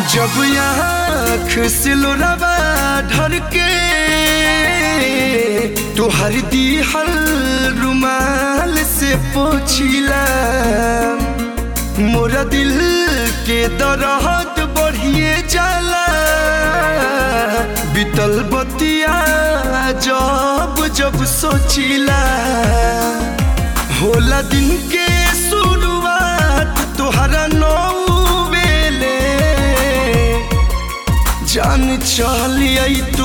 जब आँख से लोरावा ढर के तोहर दिहल रुमाल से पोछिला मोरा दिल के दरहत बढ़िए जाला बीतल बतिया जब जब सोचिला होला दिन के शुरुआत तोहरा नौ बेले जान चलिए तू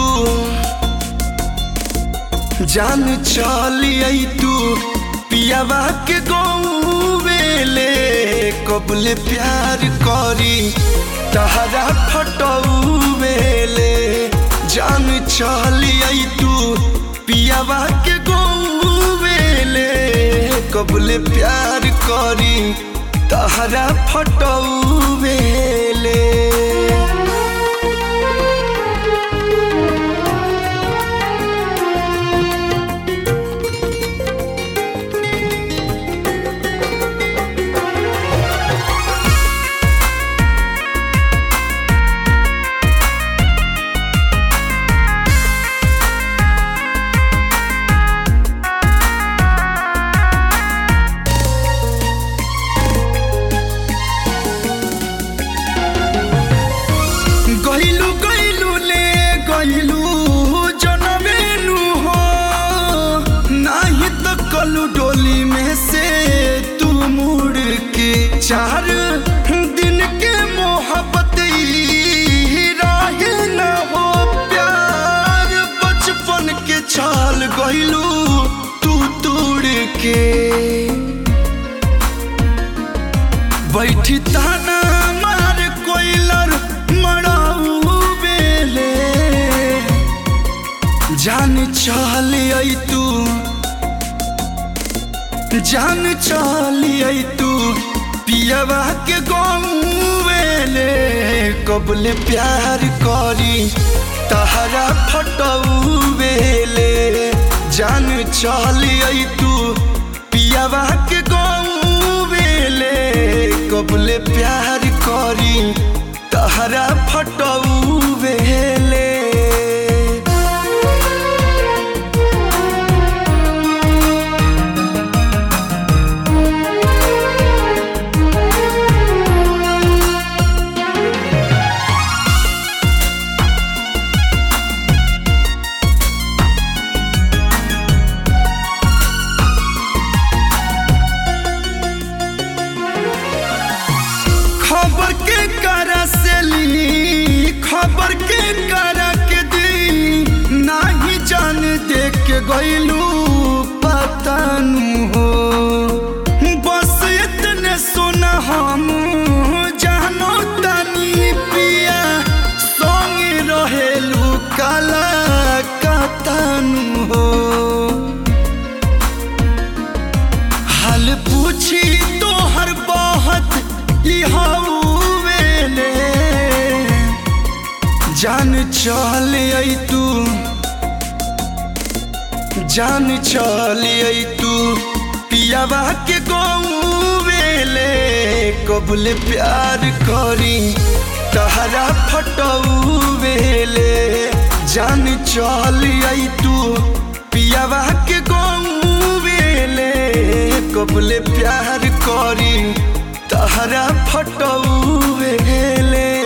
जान चलिए तू पियावा के गौवेले कबले प्यार करी तहरा फटौवेले जान चलिए तू पियावा के गौवेले कबले प्यार करी तहरा फटौवेले गइलू गइलू ले गइलू जनमेनु हो नाही तो कलू डोली में से तू मुड़ के चार दिन के मोहब्बत ई राहे न हो प्यार बचपन के छाल गइलू तू तोड़ के बैठी ताना मार कोइलर मड़ाऊ बेले जान चलिए तू जान चलिए तू पियवा के गौवेले कबले प्यार करी तहरा फटऊ बेले जान चलिए तू पियवा के गौवेले कबले प्यार करी तहरा फटऊ बेले खबर के करा से ली खबर के करा के दी नाही जान देख के गइलू पतानु हो बस इतने सुना हम जानो तनी पिया संग रहेलू काला कतानु हो हाल पूछी तो हर बहुत वेले जान चलिए तू जान चलिए तू पियावा के गौवेले कबले प्यार करी तहरा फटऊ वेले जान चलिए तू पियावा के गौवेले कबले प्यार करी तहरा फटऊ वेले